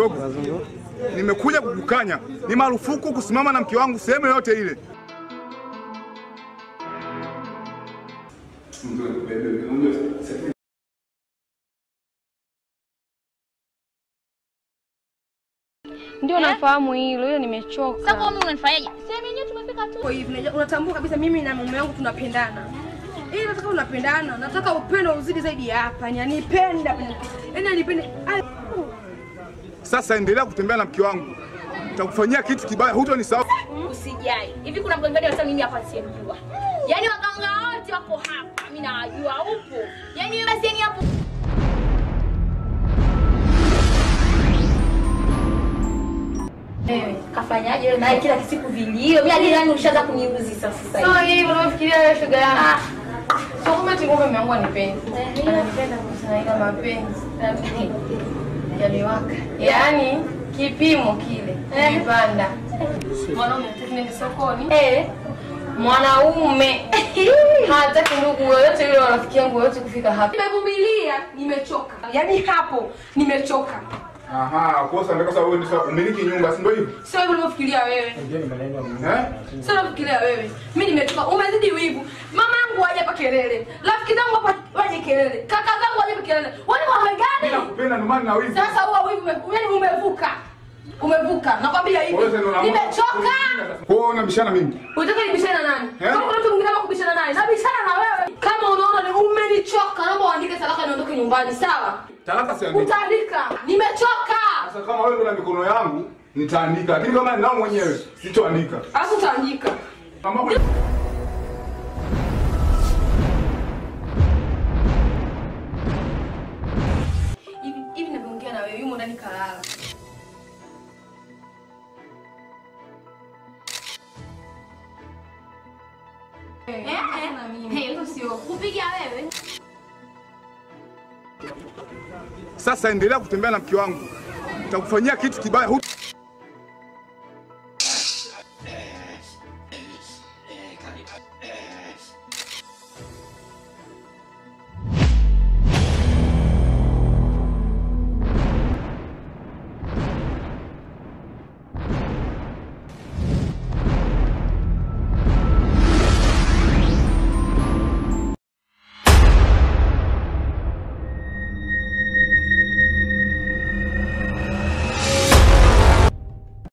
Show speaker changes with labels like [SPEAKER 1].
[SPEAKER 1] Dogo, nimekuja kukukanya, ni marufuku kusimama na mke wangu sehemu yoyote ile.
[SPEAKER 2] Ndio nafahamu hilo, ila nimechoka.
[SPEAKER 3] Sasa kwa mimi unanifanyaje? Sema yenyewe tumefika tu.
[SPEAKER 4] Kwa hivi unajua- unatambua kabisa mimi na mume wangu tunapendana. Ili nataka unapendana, nataka upendo uzidi zaidi ya hapa. Yaani anipenda, yaani anipende. Ai,
[SPEAKER 1] Sasa endelea kutembea na mke wangu, nitakufanyia kitu kibaya, hutonisahau.
[SPEAKER 3] Usijali. Hivi kuna mganga gani hata mimi hapa siyemjua? Yaani waganga wote wako hapa. Mimi nawajua upo. Yaani wewe basi yani hapo Wewe kafanyaje wewe naye kila siku vilio. Mimi hadi yani ushaanza kuniuzi sasa sasa.
[SPEAKER 4] Sio
[SPEAKER 3] hivi.
[SPEAKER 4] hivyo unafikiria wewe shoga yangu. Sio kama tingo mume wangu anipendi. Ananipenda kwa sana ila mapenzi. Yaliwaka. Yaani kipimo kile kilipanda. Mwanaume hataki nende sokoni.
[SPEAKER 3] Eh.
[SPEAKER 4] Mwanaume hataki ndugu yoyote yule wa rafiki yangu yoyote kufika hapa. Nimevumilia, nimechoka. Yaani hapo nimechoka.
[SPEAKER 1] Aha, kosa ndio kosa wewe ndio umiliki nyumba, si ndio hivyo?
[SPEAKER 4] Sio hivyo unavyofikiria wewe.
[SPEAKER 1] Eh?
[SPEAKER 4] Sio unavyofikiria wewe. Mimi nimechoka. Umezidi wivu. Mama yangu waje hapa kelele. Rafiki zangu hapa waje kelele. Kaka zangu waje hapa kelele. Wani wa
[SPEAKER 1] Mimi
[SPEAKER 4] gani?
[SPEAKER 1] nakupenda ndio maana na wivu.
[SPEAKER 4] Sasa huo wivu ume- yaani umevuka. Umevuka. Nakwambia hivi.
[SPEAKER 1] Wewe ndio unaamua-
[SPEAKER 4] Nimechoka.
[SPEAKER 1] Kwa hiyo unabishana mimi.
[SPEAKER 4] Unataka nibishane na nani?
[SPEAKER 1] Eh?
[SPEAKER 4] Kama kuna mtu mwingine hapa kubishana naye, nabishana na wewe. Kama unaona ni umenichoka, naomba uandike talaka niondoke nyumbani, sawa?
[SPEAKER 1] Talaka si andika.
[SPEAKER 4] Utaandika. Nimechoka.
[SPEAKER 1] Sasa kama wewe ndio na mikono yangu, nitaandika. Lakini kama ninao mwenyewe, sitoandika.
[SPEAKER 4] Alafu utaandika.
[SPEAKER 1] Kama
[SPEAKER 4] Hivi hivi ninavyoongea na wewe, yumo ndani kalala.
[SPEAKER 3] Eh, eh. Hey, hiyo sio kupiga wewe.
[SPEAKER 1] Sasa endelea kutembea na mke wangu, nitakufanyia kitu kibaya, huto